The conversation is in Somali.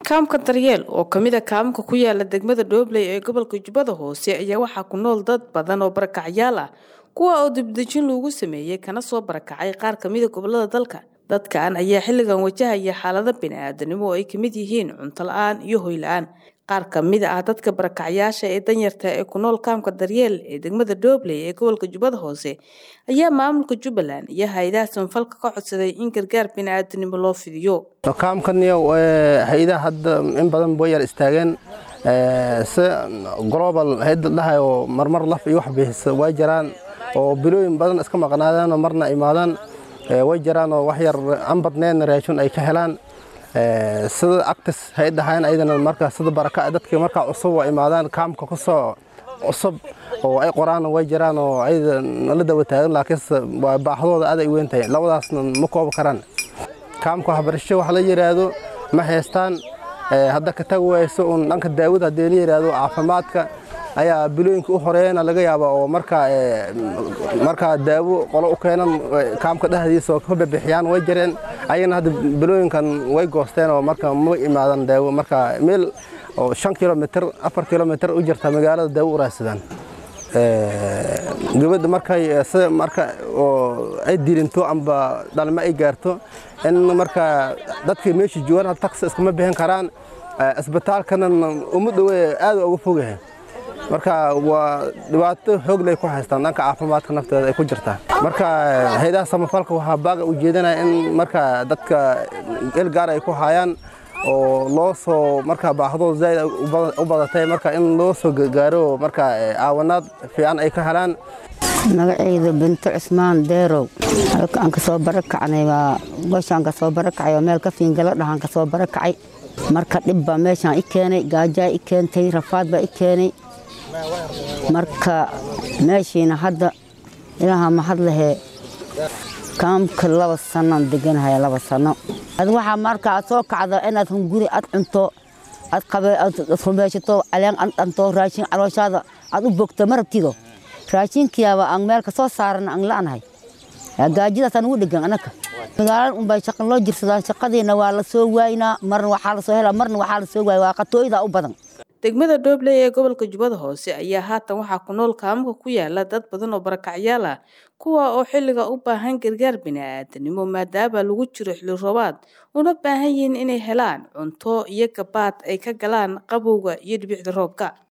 kaamka daryeel oo kamid a kaamka ku yaala degmada dhoobley ee gobolka jubbada hoose ayaa waxaa ku nool dad badan oo barakacyaal ah kuwa oo dibdejin lagu sameeyey kana soo barakacay qaar kamida gobolada dalka dadkan ayaa xilligan wajahaya xaalado bini-aadanimo oo ay kamid yihiin cunto la-aan iyo hoy la-aan qaar kamid ah dadka barakacyaasha ee danyarta ee ku nool kaamka daryeel ee degmada dhoobley ee gobolka jubbada hoose ayaa maamulka jubbaland iyo hay-adaha samafalka ka codsaday in gargaar bini-aadanimo loo fidiyo kaamkaniyo hay-adaha hadda in badan way yar istaageen si global hay-adda dhahay oo marmar laf iyo wax bixisa way jiraan oo bilooyin badan iska maqnaadaan oo marna imaadaan way jiraan oo wax yar aan badnayn raashin ay ka helaan sida actis hay dhahayn ayadana marka sida baraka dadka marka cusub waa imaadaan kaamka ku soo cusub oo ay qoraan way jiraan oo ayada la daba taagan laakiinse waa baahdooda aad ay weyn tahay labadaasna ma koobi karaan kaamka waxbarasho wax la yiraahdo ma haystaan hadda ka tag wayso un dhanka daawada haddii la yiraahdo caafimaadka ayaa bilooyinka u horeeyana laga yaabaa oo markaa markaa daawo qolo u keenan kaamka dhexdiisa oo ka bixiyaan way jireen ayagana hadda bilooyinkan way goosteen oo marka ma imaadan daawo marka meel oo shan kilomitr afar kilomitr u jirta magaalada daawo u raadsadaan gabadha markay sida marka oo ay dilinto amba dhalmo ay gaarto in marka dadka meesha joogaan taksi iskama bixin karaan isbitaalkana uma dhowe aad uga fogyahay marka waa dhibaato xoog lay ku haystaan dhanka caafimaadka nafteeda ay ku jirtaa marka hay-adaha samafalka waxaa baaga ujeedinaya in marka dadka el gaar ay ku hayaan oo loo soo marka baahdooda zaaid u badatay marka in loo soo gaaro marka caawanaad fiican ay ka helaan magacayda binto cusmaan deerow halkaan ka soo barakacnay waa goshaan ka soo barakacay oo meel ka fiingalo dhahaan ka soo barakacay marka dhib baa meeshaan i keenay gaajaa i keentay rafaad baa i keenay marka meeshiina hadda ilaaha mahad lahee kaamka laba sannoan deganahaya laba sanno ad waxaa marka aad soo kacdo inaad hunguri aad cunto aad rumeyshato caleen aad dhanto raashin calooshaada aad u bogto ma rabtido raashinkiyaaba aan meel ka soo saarana aan la'nahay gaajadaasaan ugu dhegan anaka magaalada unbay shaqan loo jirsadaan shaqadiina waa la soo waaynaa marna waxaa la soo helaa marna waxaa la soo waaya waa qatooyda u badan degmada dhoobley ee gobolka jubbada hoose ayaa haatan waxaa ku nool kaamka ku yaala dad badan oo barakacyaal ah kuwa oo xilliga u baahan gargaar bini-aadanimo maadaama lagu jiro xilli roobaad una baahan yihiin inay helaan cunto iyo gabaad ay ka galaan qabowga iyo dhibicda roobka